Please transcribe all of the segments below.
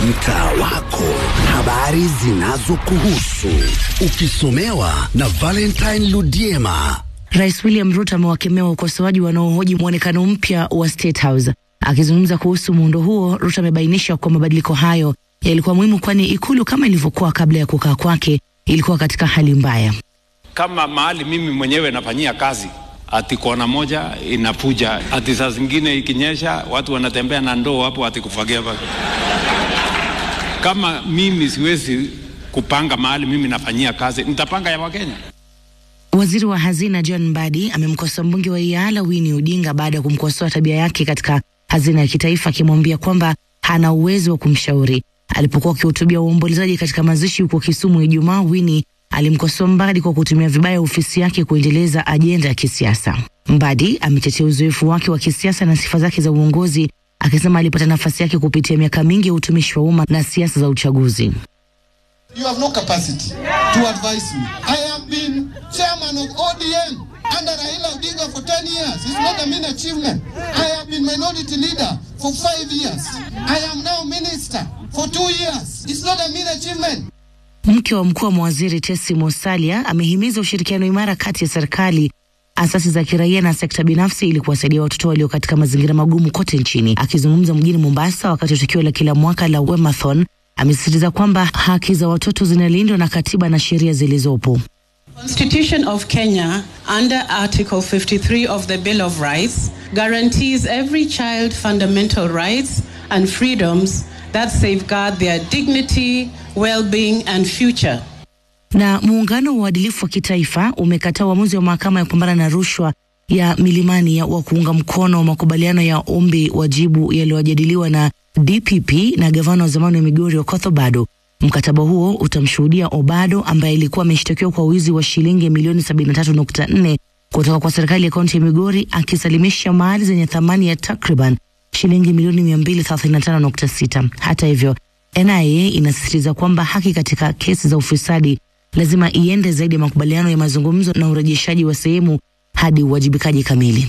mtaa wako, habari zinazokuhusu, ukisomewa na Valentine Ludiema. Rais William Ruto amewakemea wakosoaji wanaohoji mwonekano mpya wa State House. Akizungumza kuhusu muundo huo, Ruto amebainisha kuwa mabadiliko hayo yalikuwa muhimu, kwani ikulu kama ilivyokuwa kabla ya kukaa kwake ilikuwa katika hali mbaya. Kama mahali mimi mwenyewe nafanyia kazi, ati kona moja inapuja, ati saa zingine ikinyesha watu wanatembea na ndoo hapo, ati kufagia pa. Kama mimi siwezi kupanga mahali mimi nafanyia kazi, nitapanga ya Wakenya? Waziri wa hazina John Mbadi amemkosoa mbunge wa Iala Winnie Odinga baada ya kumkosoa tabia yake katika hazina ya kitaifa, akimwambia kwamba hana uwezo wa kumshauri. Alipokuwa akihutubia waombolezaji katika mazishi huko Kisumu Ijumaa, Winnie alimkosoa Mbadi kwa kutumia vibaya ofisi yake kuendeleza ajenda ya kisiasa. Mbadi ametetea uzoefu wake wa kisiasa na sifa zake za uongozi, akisema alipata nafasi yake kupitia miaka mingi ya utumishi wa umma na siasa za uchaguzi. You have no capacity to advise me. I have been chairman of ODM under Raila Odinga for 10 years. It's not a mean achievement. I have been minority leader for five years. I am now minister for two years. It's not a mean achievement. Mke wa mkuu wa mawaziri Tesi Musalia amehimiza ushirikiano imara kati ya serikali, asasi za kiraia na sekta binafsi ili kuwasaidia watoto walio katika mazingira magumu kote nchini. Akizungumza mjini Mombasa wakati wa tukio la kila mwaka la Wemathon, amesisitiza kwamba haki za watoto zinalindwa na katiba na sheria zilizopo. Constitution of Kenya, under Article 53 of the Bill of Rights, guarantees every child fundamental rights and freedoms that safeguard their dignity, well-being and future. Na muungano wa uadilifu wa kitaifa umekataa uamuzi wa mahakama ya kupambana na rushwa ya Milimani ya wa kuunga mkono makubaliano ya ombi wajibu yaliyojadiliwa na DPP na gavana wa zamani wa Migori Okoth Obado. Mkataba huo utamshuhudia Obado ambaye alikuwa ameshtakiwa kwa wizi wa shilingi milioni 73.4 kutoka kwa serikali ya kaunti ya Migori akisalimisha mali zenye thamani ya takriban shilingi milioni 235.6. Hata hivyo, NIA inasisitiza kwamba haki katika kesi za ufisadi lazima iende zaidi ya makubaliano ya mazungumzo na urejeshaji wa sehemu hadi uwajibikaji kamili.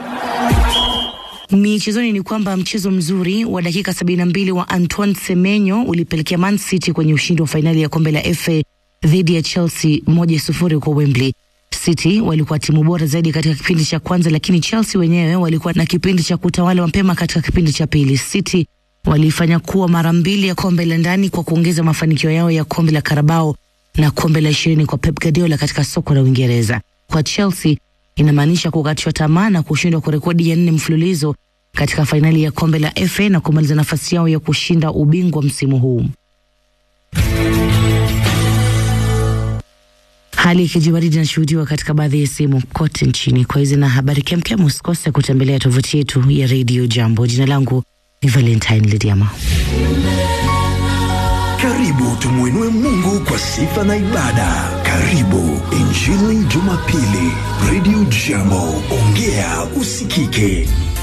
Michezoni ni kwamba mchezo mzuri wa dakika 72 wa Antoine Semenyo ulipelekea Man City kwenye ushindi wa fainali ya kombe la FA dhidi ya Chelsea moja sufuri huko Wembley. City walikuwa timu bora zaidi katika kipindi cha kwanza, lakini Chelsea wenyewe walikuwa na kipindi cha kutawala mapema katika kipindi cha pili. City walifanya kuwa mara mbili ya kombe la ndani kwa kuongeza mafanikio yao ya kombe la Carabao na kombe la ishirini kwa Pep Guardiola katika soko la Uingereza. Kwa Chelsea inamaanisha kukatishwa tamaa na kushindwa kwa rekodi ya nne mfululizo katika fainali ya kombe la FA na kumaliza nafasi yao ya kushinda ubingwa msimu huu. Hali ya kijibaridi inashuhudiwa katika baadhi ya sehemu kote nchini. Kwa hizi na habari kemkem, usikose kutembelea tovuti yetu ya Radio Jambo. Jina langu ni Valentine Lidiama. Karibu tumwinue Mungu kwa sifa na ibada. Karibu Injili Jumapili, Radio Jambo, ongea usikike.